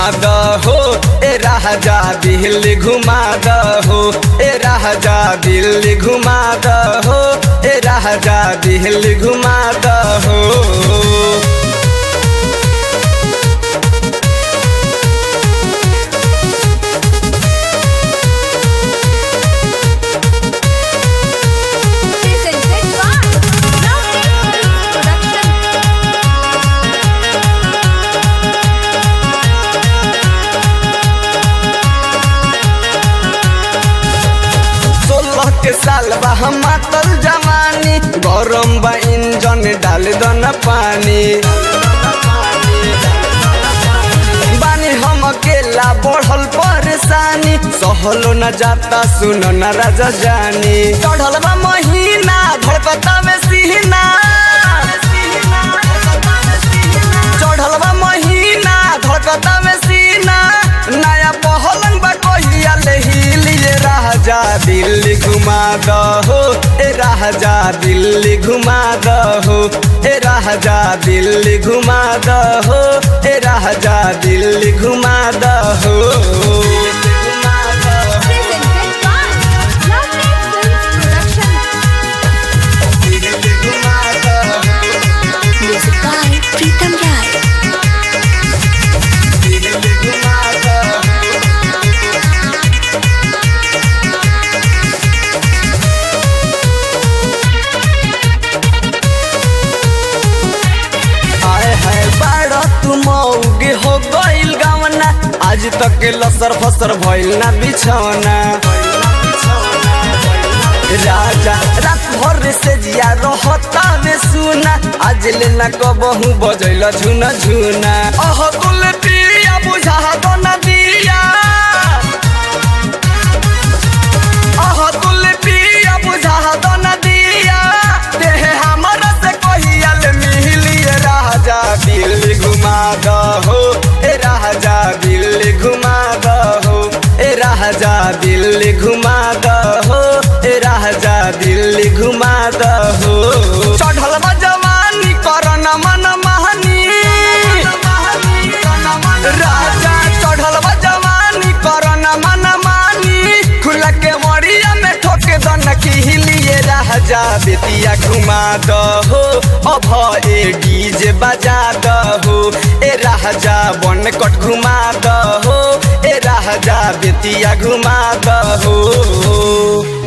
दहो ए राजा दिल्ली घुमा दहो ए राजा दिल्ली घुमा दहो ए राजा दिल्ली घुमा दहो Presented by Lovely Production. सोलह के साल बा हम मातल जवानी गरम बा इंजन डाल दन पानी बानी हम अकेला बढ़ल परेशानी सहलो न जाता सुनो न राजा जानी चढ़ल बा महीना धड़कता में सीना चढ़ल बा महीना धड़कता में सीना नया पहलंग बा कहिया ले हिलिए राजा दिल्ली घुमा दहो ए राजा दिल्ली घुमा दहो ए राजा दिल्ली घुमा दहो ए राजा दिल्ली घुमा दहो घुमा दहो Presented by Lovely Films Production. Delhi घुमा दहो Music by Pritam Rai. Delhi घुमा दहो आए है बाड़ा तू मौगे हो गइल गवना आज तक के लसर फसर भइल ना बिछौना राजा रात भर से जिया रहता में सुना आज ले ना कबहू बजैल झुना झुना अह कुल पिया बुझा दो ना दिया अह कुल पिया बुझा दो ना दिया देह हमरा से कहिया ले मिलिए राजा दिल्ली घुमा दहो ए राजा दिल्ली घुमा दहो ए राजा दिल्ली घुमा दहो ए राजा दिल्ली घुमा दहो चढ़ल बा जवानी करन मन महानी राजा चढ़ल बा जवानी करन मन मानी खुला के मरिया में ठोके दन की हिलिए राजा बेतिया घुमा दहो अभ ए डीजे बजा दहो ए राजा बन कट घुमा दहो ए राजा बेतिया घुमा दहो